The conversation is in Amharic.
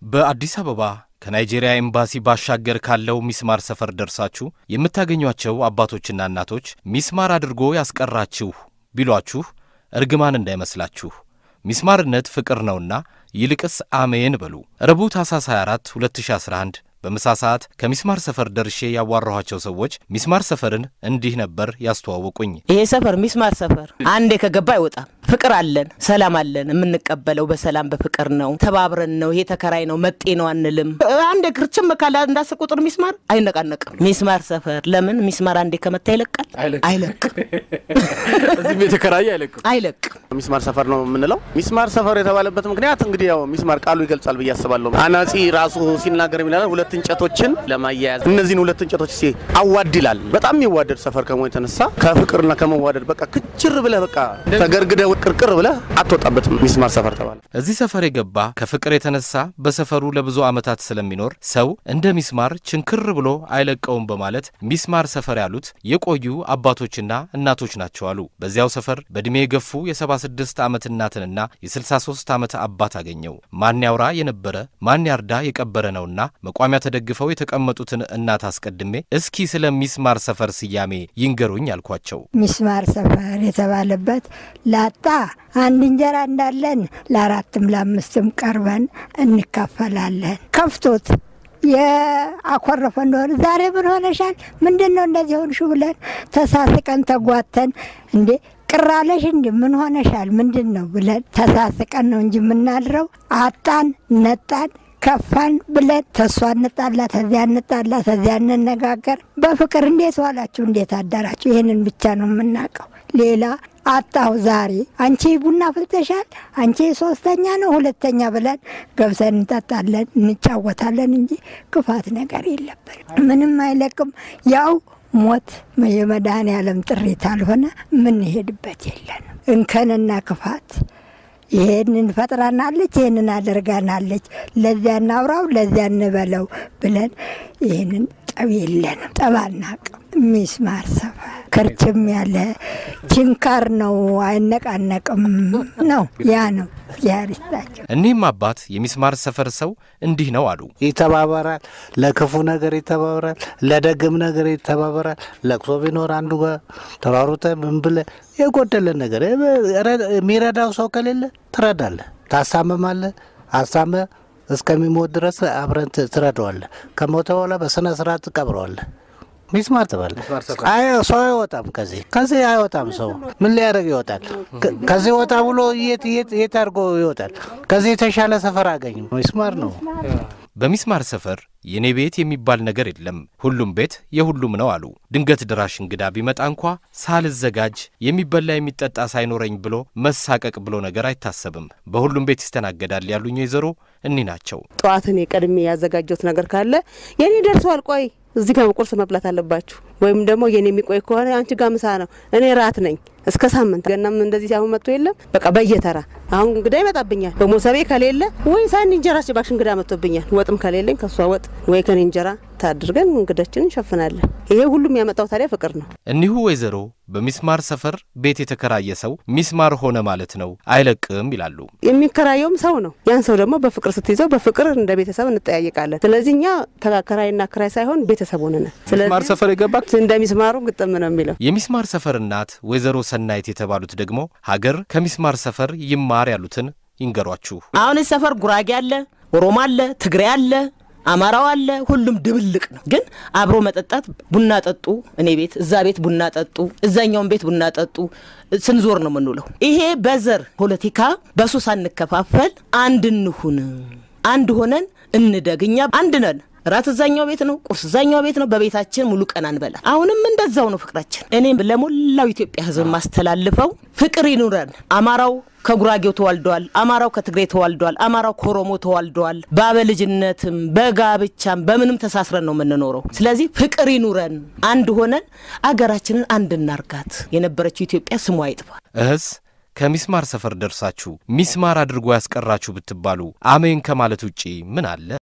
በአዲስ አበባ ከናይጄሪያ ኤምባሲ ባሻገር ካለው ሚስማር ሰፈር ደርሳችሁ የምታገኟቸው አባቶችና እናቶች ሚስማር አድርጎ ያስቀራችሁ ቢሏችሁ እርግማን እንዳይመስላችሁ። ሚስማርነት ፍቅር ነውና ይልቅስ አሜን በሉ። ረቡዕ ታኅሳስ 24 2011 በምሳ ሰዓት ከሚስማር ሰፈር ደርሼ ያዋራኋቸው ሰዎች ሚስማር ሰፈርን እንዲህ ነበር ያስተዋወቁኝ። ይሄ ሰፈር ሚስማር ሰፈር አንዴ ከገባ አይወጣም። ፍቅር አለን፣ ሰላም አለን። የምንቀበለው በሰላም በፍቅር ነው። ተባብረን ነው። ይሄ ተከራይ ነው መጤ ነው አንልም። አንዴ ግርችም ካለ እንዳስር ቁጥር ሚስማር አይነቃነቅም። ሚስማር ሰፈር ለምን ሚስማር አንዴ ከመታ ይለቃል? አይለቅም፣ እዚህም የተከራየ አይለቅም። አይለቅም። ሚስማር ሰፈር ነው የምንለው። ሚስማር ሰፈር የተባለበት ምክንያት እንግዲህ ያው ሚስማር ቃሉ ይገልጻል ብዬ አስባለሁ። አናጺ ራሱ ሲናገር የሚላል ሁለት እንጨቶችን ለማያያዝ እነዚህን ሁለት እንጨቶች ሲ አዋድ ይላል። በጣም የሚዋደድ ሰፈር ከመሆኑ የተነሳ ከፍቅርና ከመዋደድ በቃ ክችር ብለህ በቃ ተገርግደ ቅርቅር ብለህ አትወጣበትም። ሚስማር ሰፈር ተባለ። እዚህ ሰፈር የገባ ከፍቅር የተነሳ በሰፈሩ ለብዙ ዓመታት ስለሚኖር ሰው እንደ ሚስማር ችንክር ብሎ አይለቀውም በማለት ሚስማር ሰፈር ያሉት የቆዩ አባቶችና እናቶች ናቸው አሉ። በዚያው ሰፈር በዕድሜ የገፉ የ76 ዓመት እናትንና የ63 ዓመት አባት አገኘው። ማን ያውራ የነበረ ማን ያርዳ የቀበረ ነውና መቋሚያ ተደግፈው የተቀመጡትን እናት አስቀድሜ እስኪ ስለ ሚስማር ሰፈር ስያሜ ይንገሩኝ አልኳቸው። ሚስማር ሰፈር የተባለበት ላጣ አንድ እንጀራ እንዳለን ለአራትም ለአምስትም ቀርበን እንካፈላለን። ከፍቶት የአኮረፈ እንደሆነ ዛሬ ምን ሆነሻል? ምንድን ነው እንደዚህ ሆንሽ? ብለን ተሳስቀን ተጓተን እንዴ ቅራለሽ እንዲ ምን ሆነሻል? ምንድን ነው ብለን ተሳስቀን ነው እንጂ የምናድረው አጣን ነጣን ከፋን ብለን ተሷ እንጣላ ተዚያ እንጣላ ተዚያ እንነጋገር። በፍቅር እንዴት ዋላችሁ እንዴት አዳራችሁ? ይህንን ብቻ ነው የምናውቀው። ሌላ አጣሁ ዛሬ አንቺ ቡና ፍልተሻል፣ አንቺ ሶስተኛ ነው ሁለተኛ ብለን ገብሰን እንጠጣለን እንጫወታለን እንጂ ክፋት ነገር የለብን። ምንም አይለቅም። ያው ሞት የመድኃኔ ዓለም ጥሪት አልሆነ የምንሄድበት የለንም። እንከንና ክፋት ይሄንን ፈጥራናለች፣ ይሄንን አደርጋናለች፣ ለዚያ እናውራው፣ ለዚያ እንበለው ብለን ይህንን ጠብ የለንም። ጠብ አናቅም። ሚስማር ሰፈር ክርችም ያለ ችንካር ነው፣ አይነቃነቅም ነው። ያ ነው ያሪስታቸው። እኒህም አባት የሚስማር ሰፈር ሰው እንዲህ ነው አሉ። ይተባበራል። ለክፉ ነገር ይተባበራል፣ ለደግም ነገር ይተባበራል። ለቅሶ ቢኖር አንዱ ጋር ተሯሩጠ ምን ብለ የጎደለ ነገር የሚረዳው ሰው ከሌለ ትረዳለ፣ ታሳምማለ። አሳመ እስከሚሞት ድረስ አብረን ትረዳዋለ። ከሞተ በኋላ በስነ ስርዓት ትቀብረዋለ። ሚስማር ትበል። ሰው አይወጣም ከዚህ ከዚህ አይወጣም። ሰው ምን ሊያደርግ ይወጣል? ከዚህ ወጣ ብሎ የት የት አድርጎ ይወጣል? ከዚህ የተሻለ ሰፈር አገኝ። ሚስማር ነው። በሚስማር ሰፈር የኔ ቤት የሚባል ነገር የለም፣ ሁሉም ቤት የሁሉም ነው አሉ። ድንገት ድራሽ እንግዳ ቢመጣ እንኳ ሳልዘጋጅ የሚበላ የሚጠጣ ሳይኖረኝ ብሎ መሳቀቅ ብሎ ነገር አይታሰብም። በሁሉም ቤት ይስተናገዳል ያሉኝ ወይዘሮ እኒ ናቸው። ጠዋት እኔ ቀድሜ ያዘጋጀሁት ነገር ካለ የኔ ደርሷል፣ ቆይ እዚህ ጋር ቁርስ መብላት አለባችሁ፣ ወይም ደግሞ የኔ የሚቆይ ከሆነ አንቺ ጋር ምሳ ነው፣ እኔ ራት ነኝ እስከ ሳምንት ገናም እንደዚህ አሁን መጥቶ የለም በቃ በየተራ አሁን እንግዳ ይመጣብኛል። በሞሰቤ ከሌለ ወይ ሳን እንጀራ ጭባሽ እንግዳ መጥቶብኛል። ወጥም ከሌለኝ ከሷ ወጥ ወይ ከኔ እንጀራ ታድርገን እንግዳችን እንሸፍናለን። ይሄ ሁሉም ያመጣው ታዲያ ፍቅር ነው። እኒሁ ወይዘሮ በሚስማር ሰፈር ቤት የተከራየ ሰው ሚስማር ሆነ ማለት ነው አይለቅም ይላሉ። የሚከራየውም ሰው ነው። ያን ሰው ደግሞ በፍቅር ስትይዘው በፍቅር እንደ ቤተሰብ እንጠያየቃለን። ስለዚህ እኛ ተከራይና ክራይ ሳይሆን ቤተሰብ ሆነናል። ሚስማር ሰፈር የገባ እንደ ሚስማሩ ግጥም ነው የሚለው የሚስማር ሰፈር እናት ወይዘሮ ሰናይት የተባሉት ደግሞ ሀገር ከሚስማር ሰፈር ይማር ያሉትን ይንገሯችሁ። አሁን ሰፈር ጉራጌ አለ፣ ኦሮሞ አለ፣ ትግሬ አለ አማራው አለ። ሁሉም ድብልቅ ነው። ግን አብሮ መጠጣት ቡና ጠጡ፣ እኔ ቤት እዛ ቤት ቡና ጠጡ፣ እዛኛውን ቤት ቡና ጠጡ ስንዞር ነው የምንውለው። ይሄ በዘር ፖለቲካ በሱ ሳንከፋፈል አንድ እንሁን፣ አንድ ሆነን እንደግ። እኛ አንድ ነን። ራት እዛኛው ቤት ነው፣ ቁርስ እዛኛው ቤት ነው። በቤታችን ሙሉ ቀን አንበላ። አሁንም እንደዛው ነው ፍቅራችን። እኔም ለሞላው ኢትዮጵያ ሕዝብ ማስተላልፈው ፍቅር ይኑረን። አማራው ከጉራጌው ተዋልደዋል። አማራው ከትግሬ ተዋልደዋል። አማራው ከኦሮሞ ተዋልደዋል። በአበልጅነትም በጋብቻም በምንም ተሳስረን ነው የምንኖረው። ስለዚህ ፍቅር ይኑረን፣ አንድ ሆነን አገራችንን አንድ እናርጋት። የነበረችው ኢትዮጵያ ስሟ አይጥፋ። እህስ ከሚስማር ሰፈር ደርሳችሁ ሚስማር አድርጎ ያስቀራችሁ ብትባሉ አሜን ከማለት ውጪ ምን አለ?